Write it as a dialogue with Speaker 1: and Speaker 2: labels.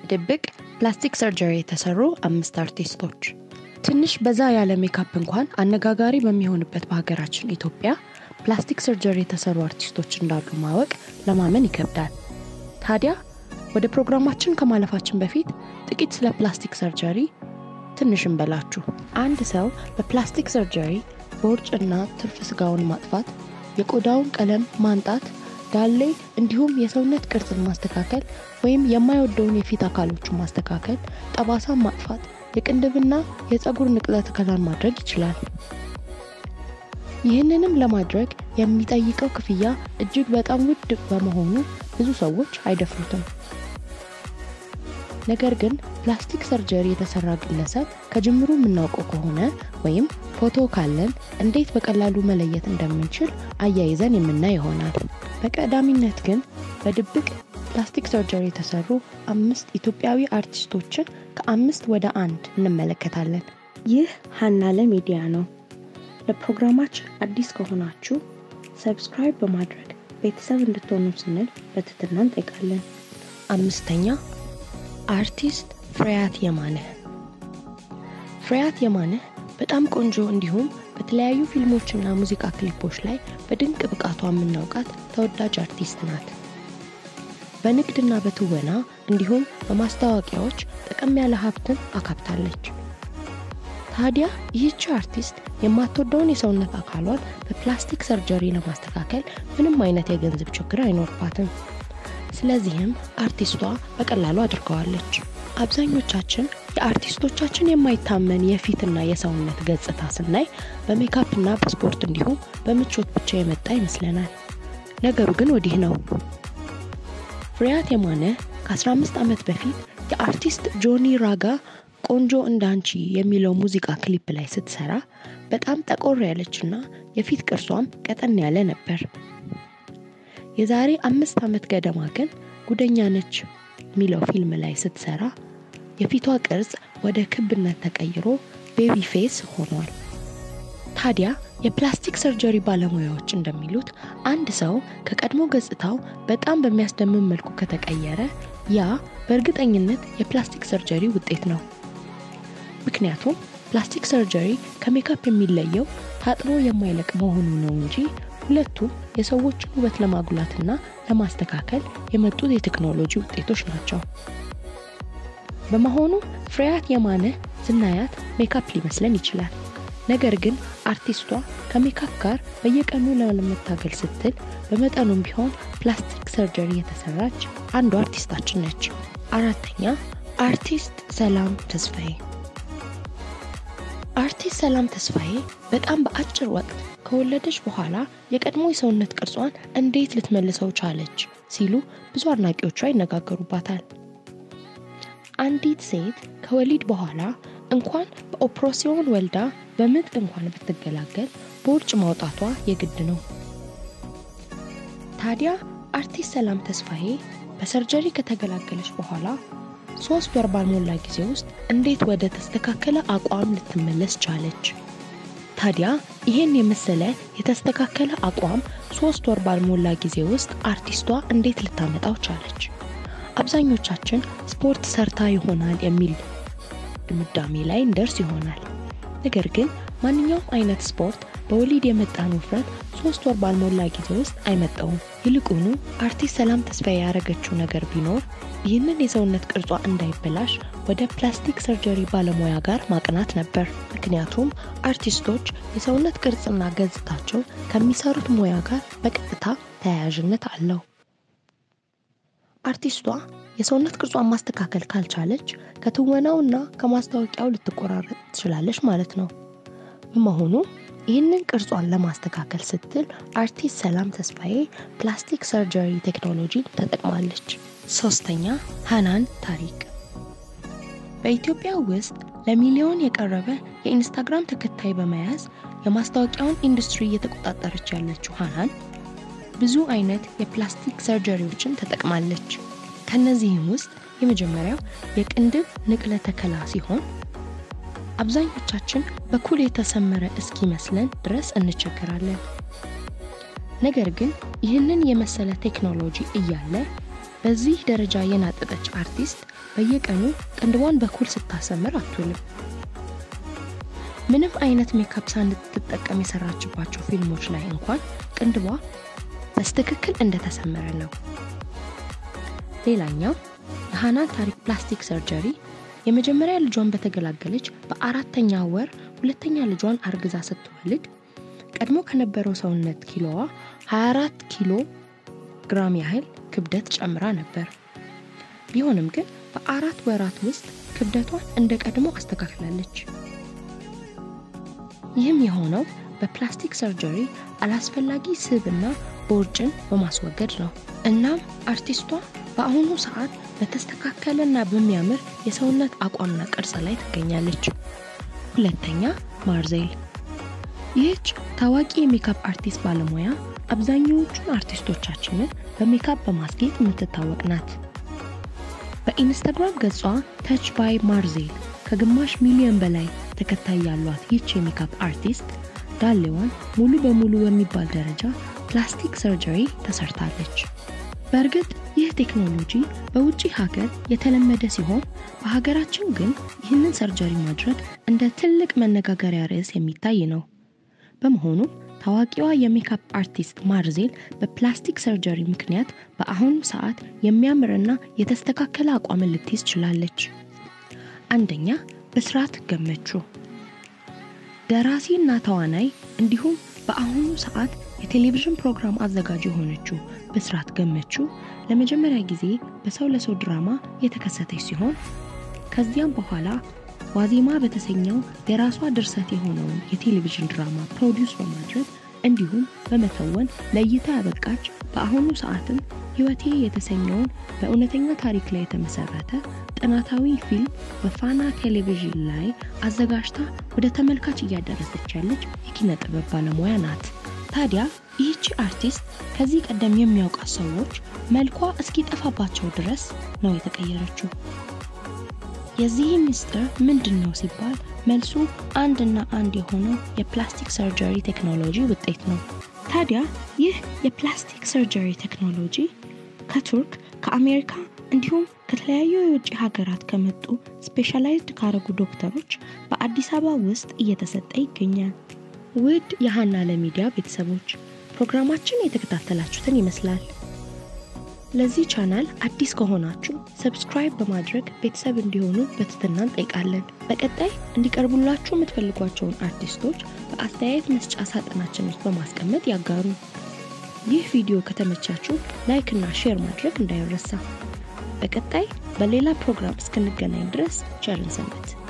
Speaker 1: ድብቅ ፕላስቲክ ሰርጀሪ የተሰሩ አምስት አርቲስቶች። ትንሽ በዛ ያለ ሜካፕ እንኳን አነጋጋሪ በሚሆንበት በሀገራችን ኢትዮጵያ ፕላስቲክ ሰርጀሪ የተሰሩ አርቲስቶች እንዳሉ ማወቅ ለማመን ይከብዳል። ታዲያ ወደ ፕሮግራማችን ከማለፋችን በፊት ጥቂት ስለ ፕላስቲክ ሰርጀሪ ትንሽ እንበላችሁ። አንድ ሰው በፕላስቲክ ሰርጀሪ ቦርጭና ትርፍ ስጋውን ማጥፋት፣ የቆዳውን ቀለም ማንጣት፣ ዳሌ እንዲሁም የሰውነት ቅርጽን ማስተካከል ወይም የማይወደውን የፊት አካሎቹን ማስተካከል፣ ጠባሳን ማጥፋት፣ የቅንድብና የፀጉር ንቅለ ተከላን ማድረግ ይችላል። ይህንንም ለማድረግ የሚጠይቀው ክፍያ እጅግ በጣም ውድ በመሆኑ ብዙ ሰዎች አይደፍሩትም። ነገር ግን ፕላስቲክ ሰርጀሪ የተሰራ ግለሰብ ከጅምሩ የምናውቀው ከሆነ ወይም ፎቶ ካለን እንዴት በቀላሉ መለየት እንደምንችል አያይዘን የምናይ ይሆናል። በቀዳሚነት ግን በድብቅ ፕላስቲክ ሰርጀሪ የተሰሩ አምስት ኢትዮጵያዊ አርቲስቶችን ከአምስት ወደ አንድ እንመለከታለን። ይህ ሀናለ ሚዲያ ነው። ለፕሮግራማችን አዲስ ከሆናችሁ ሰብስክራይብ በማድረግ ቤተሰብ እንድትሆኑ ስንል በትህትና እንጠይቃለን። አምስተኛ አርቲስት ፍሬያት የማነህ። ፍሬያት የማነህ በጣም ቆንጆ እንዲሁም በተለያዩ ፊልሞችና ሙዚቃ ክሊፖች ላይ በድንቅ ብቃቷ የምናውቃት ተወዳጅ አርቲስት ናት። በንግድና በትወና እንዲሁም በማስታወቂያዎች ጠቀም ያለ ሀብትን አካብታለች። ታዲያ ይህቺ አርቲስት የማትወደውን የሰውነት አካሏን በፕላስቲክ ሰርጀሪ ለማስተካከል ምንም አይነት የገንዘብ ችግር አይኖርባትም። ስለዚህም አርቲስቷ በቀላሉ አድርገዋለች። አብዛኞቻችን የአርቲስቶቻችን የማይታመን የፊትና የሰውነት ገጽታ ስናይ በሜካፕና በስፖርት እንዲሁም በምቾት ብቻ የመጣ ይመስለናል። ነገሩ ግን ወዲህ ነው። ፍሬያት የማነ ከ15 ዓመት በፊት የአርቲስት ጆኒ ራጋ ቆንጆ እንዳንቺ የሚለው ሙዚቃ ክሊፕ ላይ ስትሰራ በጣም ጠቆር ያለችና የፊት ቅርሷም ቀጠን ያለ ነበር። የዛሬ አምስት ዓመት ገደማ ግን ጉደኛ ነች የሚለው ፊልም ላይ ስትሰራ የፊቷ ቅርጽ ወደ ክብነት ተቀይሮ ቤቢ ፌስ ሆኗል። ታዲያ የፕላስቲክ ሰርጀሪ ባለሙያዎች እንደሚሉት አንድ ሰው ከቀድሞ ገጽታው በጣም በሚያስደምም መልኩ ከተቀየረ ያ በእርግጠኝነት የፕላስቲክ ሰርጀሪ ውጤት ነው። ምክንያቱም ፕላስቲክ ሰርጀሪ ከሜካፕ የሚለየው ታጥቦ የማይለቅ መሆኑ ነው እንጂ ሁለቱም የሰዎችን ውበት ለማጉላትና ለማስተካከል የመጡት የቴክኖሎጂ ውጤቶች ናቸው። በመሆኑ ፍሬያት የማነ ስናያት ሜካፕ ሊመስለን ይችላል። ነገር ግን አርቲስቷ ከሜካፕ ጋር በየቀኑ ለመታገል ስትል በመጠኑም ቢሆን ፕላስቲክ ሰርጀሪ የተሰራች አንዱ አርቲስታችን ነች። አራተኛ አርቲስት ሰላም ተስፋዬ። አርቲስት ሰላም ተስፋዬ በጣም በአጭር ወቅት ከወለደች በኋላ የቀድሞ የሰውነት ቅርጿን እንዴት ልትመልሰው ቻለች ሲሉ ብዙ አድናቂዎቿ ይነጋገሩባታል። አንዲት ሴት ከወሊድ በኋላ እንኳን በኦፕሬሲዮን ወልዳ በምጥ እንኳን ብትገላገል ቦርጭ ማውጣቷ የግድ ነው። ታዲያ አርቲስት ሰላም ተስፋዬ በሰርጀሪ ከተገላገለች በኋላ ሶስት ወር ባልሞላ ጊዜ ውስጥ እንዴት ወደ ተስተካከለ አቋም ልትመለስ ቻለች? ታዲያ ይህን የመሰለ የተስተካከለ አቋም ሶስት ወር ባልሞላ ጊዜ ውስጥ አርቲስቷ እንዴት ልታመጣው ቻለች? አብዛኞቻችን ስፖርት ሰርታ ይሆናል የሚል ድምዳሜ ላይ እንደርስ ይሆናል። ነገር ግን ማንኛውም አይነት ስፖርት በወሊድ የመጣን ውፍረት ሶስት ወር ባልሞላ ጊዜ ውስጥ አይመጣውም። ይልቁኑ አርቲስት ሰላም ተስፋዬ ያደረገችው ነገር ቢኖር ይህንን የሰውነት ቅርጿ እንዳይበላሽ ወደ ፕላስቲክ ሰርጀሪ ባለሙያ ጋር ማቅናት ነበር። ምክንያቱም አርቲስቶች የሰውነት ቅርጽና ገጽታቸው ከሚሰሩት ሙያ ጋር በቀጥታ ተያያዥነት አለው። አርቲስቷ የሰውነት ቅርጿን ማስተካከል ካልቻለች ከትወናውና ከማስታወቂያው ልትቆራረጥ ትችላለች ማለት ነው። በመሆኑ ይህንን ቅርጿን ለማስተካከል ስትል አርቲስት ሰላም ተስፋዬ ፕላስቲክ ሰርጀሪ ቴክኖሎጂን ተጠቅማለች። ሶስተኛ ሃናን ታሪክ። በኢትዮጵያ ውስጥ ለሚሊዮን የቀረበ የኢንስታግራም ተከታይ በመያዝ የማስታወቂያውን ኢንዱስትሪ እየተቆጣጠረች ያለችው ሃናን ብዙ አይነት የፕላስቲክ ሰርጀሪዎችን ተጠቅማለች። ከነዚህም ውስጥ የመጀመሪያው የቅንድብ ንቅለ ተከላ ሲሆን አብዛኞቻችን በኩል የተሰመረ እስኪመስለን ድረስ እንቸገራለን። ነገር ግን ይህንን የመሰለ ቴክኖሎጂ እያለ በዚህ ደረጃ የናጠጠች አርቲስት በየቀኑ ቅንድቧን በኩል ስታሰምር አትውልም። ምንም አይነት ሜካፕ ሳንትጠቀም የሰራችባቸው ፊልሞች ላይ እንኳን ቅንድቧ በስትክክል እንደተሰመረ ነው። ሌላኛው የሃናን ታሪክ ፕላስቲክ ሰርጀሪ የመጀመሪያ ልጇን በተገላገለች በአራተኛ ወር ሁለተኛ ልጇን አርግዛ ስትወልድ ቀድሞ ከነበረው ሰውነት ኪሎዋ 24 ኪሎ ግራም ያህል ክብደት ጨምራ ነበር። ቢሆንም ግን በአራት ወራት ውስጥ ክብደቷን እንደ ቀድሞ አስተካክላለች። ይህም የሆነው በፕላስቲክ ሰርጀሪ አላስፈላጊ ስብና ቦርጭን በማስወገድ ነው። እናም አርቲስቷ በአሁኑ ሰዓት በተስተካከለና በሚያምር የሰውነት አቋምና ቅርጽ ላይ ትገኛለች። ሁለተኛ ማርዜል። ይህች ታዋቂ የሜካፕ አርቲስት ባለሙያ አብዛኛዎቹን አርቲስቶቻችንን በሜካፕ በማስጌጥ የምትታወቅ ናት። በኢንስታግራም ገጿ ተች ባይ ማርዜል ከግማሽ ሚሊዮን በላይ ተከታይ ያሏት ይህች የሜካፕ አርቲስት ዳሌዋን ሙሉ በሙሉ በሚባል ደረጃ ፕላስቲክ ሰርጀሪ ተሰርታለች። በእርግጥ ይህ ቴክኖሎጂ በውጭ ሀገር የተለመደ ሲሆን በሀገራችን ግን ይህንን ሰርጀሪ ማድረግ እንደ ትልቅ መነጋገሪያ ርዕስ የሚታይ ነው። በመሆኑም ታዋቂዋ የሜካፕ አርቲስት ማርዜል በፕላስቲክ ሰርጀሪ ምክንያት በአሁኑ ሰዓት የሚያምርና የተስተካከለ አቋምን ልትይዝ ችላለች። አንደኛ ብስራት ገመቹ ደራሲ እና ተዋናይ እንዲሁም በአሁኑ ሰዓት የቴሌቪዥን ፕሮግራም አዘጋጅ የሆነችው ብስራት ገመቹ ለመጀመሪያ ጊዜ በሰው ለሰው ድራማ የተከሰተች ሲሆን ከዚያም በኋላ ዋዜማ በተሰኘው የራሷ ድርሰት የሆነውን የቴሌቪዥን ድራማ ፕሮዲውስ በማድረግ እንዲሁም በመተወን ለእይታ ያበቃች በአሁኑ ሰዓትም ሕይወቴ የተሰኘውን በእውነተኛ ታሪክ ላይ የተመሰረተ ጥናታዊ ፊልም በፋና ቴሌቪዥን ላይ አዘጋጅታ ወደ ተመልካች እያደረሰች ያለች የኪነ ጥበብ ባለሙያ ናት። ታዲያ ይህቺ አርቲስት ከዚህ ቀደም የሚያውቃት ሰዎች መልኳ እስኪጠፋባቸው ድረስ ነው የተቀየረችው። የዚህ ምስጢር ምንድን ነው ሲባል መልሱ አንድና አንድ የሆነው የፕላስቲክ ሰርጀሪ ቴክኖሎጂ ውጤት ነው። ታዲያ ይህ የፕላስቲክ ሰርጀሪ ቴክኖሎጂ ከቱርክ፣ ከአሜሪካ እንዲሁም ከተለያዩ የውጭ ሀገራት ከመጡ ስፔሻላይዝድ ካረጉ ዶክተሮች በአዲስ አበባ ውስጥ እየተሰጠ ይገኛል። ውድ የሀና ለሚዲያ ቤተሰቦች ፕሮግራማችን የተከታተላችሁትን ይመስላል። ለዚህ ቻናል አዲስ ከሆናችሁ ሰብስክራይብ በማድረግ ቤተሰብ እንዲሆኑ በትህትና እንጠይቃለን። በቀጣይ እንዲቀርቡላችሁ የምትፈልጓቸውን አርቲስቶች በአስተያየት መስጫ ሳጥናችን ውስጥ በማስቀመጥ ያጋሩ። ይህ ቪዲዮ ከተመቻችሁ ላይክ እና ሼር ማድረግ እንዳይረሳ። በቀጣይ በሌላ ፕሮግራም እስክንገናኝ ድረስ ቸርን ሰንብት።